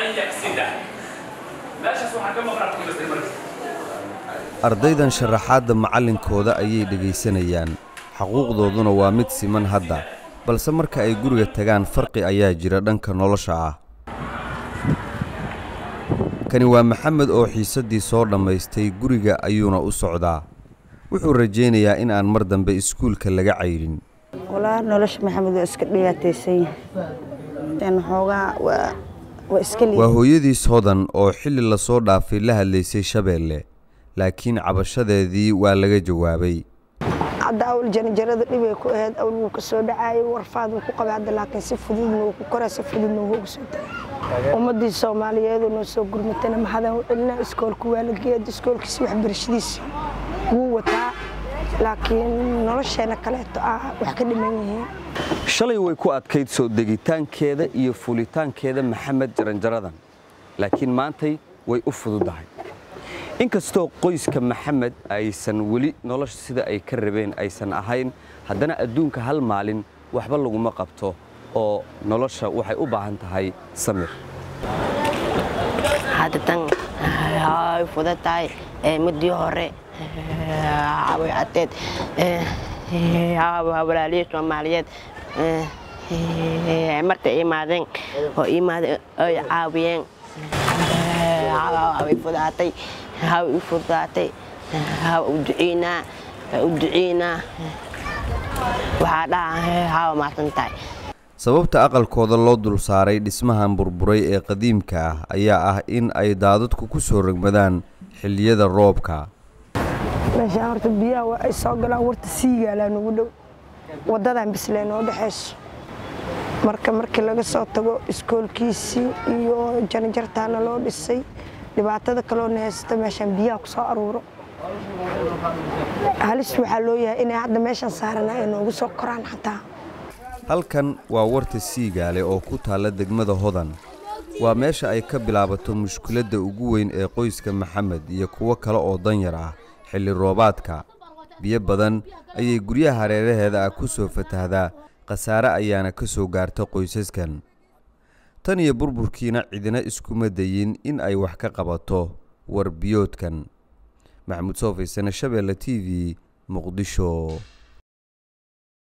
يقصده meeshaas waxaa ka maqnaa ku jirtay marka ardaydan sharaxaadda macallinkooda ayay dhegaysanayaan xaquuqdooduna waa mid siman hadda balse marka ay guriga tagaan farqi ayaa jira dhanka nolosha ah kani waa maxamed oo xiisaddii soo dhammaystay guriga ayuuna u socdaa wuxuu rajaynayaa in aan mar dambe iskuulka laga cayrin walaa nolosha maxamed waa iska dhibaataysan yahay n xoogaa waa waa iska waa liid hooyadiis hodan oo xilli lasoo dhaafay la hadlaysay shabeelle laakiin cabashadeedii waa laga jawaabay hadda awl janjarada dhibay ku ahayd awl wuu ka soo dhacaayay warfaad wuu ku qabay hadda laakiin si fududna wuu ku koraa si fududna wuu uga soo tagay ummaddii soomaaliyeedu noo soo gurmatana maxadan u celinaa iskoolku waa la geeyay iskoolkiisi waxbarashadiisi wuu wataa laakiin nolosheena kaleeto ah wax ka dhiman yihiin shalay way ku adkayd soo degitaankeeda iyo fulitaankeeda maxamed jaranjaradan laakiin maantay way u fududahay inkastoo qoyska maxamed aysan weli nolosha sida ay ka rabeen aysan ahayn haddana adduunka hal maalin waxba laguma qabto oo nolosha waxay u baahan tahay samir hadda tan way fudan tahay midii hore way cadeed walaalihii soomaaliyeed markay imaadeen oo imaadeen ay caawiyeen way fudaatay way u fudaatay u duceynaa u duceynaa waxaa dhaha hawa maasan tahay sababta aqalkooda loo dul saaray dhismahan burburay ee qadiimka ah ayaa ah in ay daadadku ku soo rogmadaan xilliyada roobka meeshaan horta biyaha waa ay soo galaan warta siigaalaa nagu dhow waddadan bislee noo dhexayso marka markii laga soo tago iskoolkiisii iyo janjartaana loo dhisay dhibaatada kaloo nahaysta meeshaan biyaha ku soo aruuro halis waxaa loo yahay inay hadda meeshaan saarana ay noogu soo koraan xataa halkan waa warta siigaale oo ku taalla degmada hodan waa meesha ay ka bilaabato mushkiladda ugu weyn ee qoyska maxamed iyo kuwo kale oo danyar ah xilli roobaadka biyo badan ayay guryaha hareeraheeda ah ku soo fatahdaa khasaare ayaana ka soo gaarta qoysaskan tan iyo burburkiina cidina iskuma dayin in ay wax ka qabato warbiyoodkan maxamuud soofaysane shabeelle t v muqdisho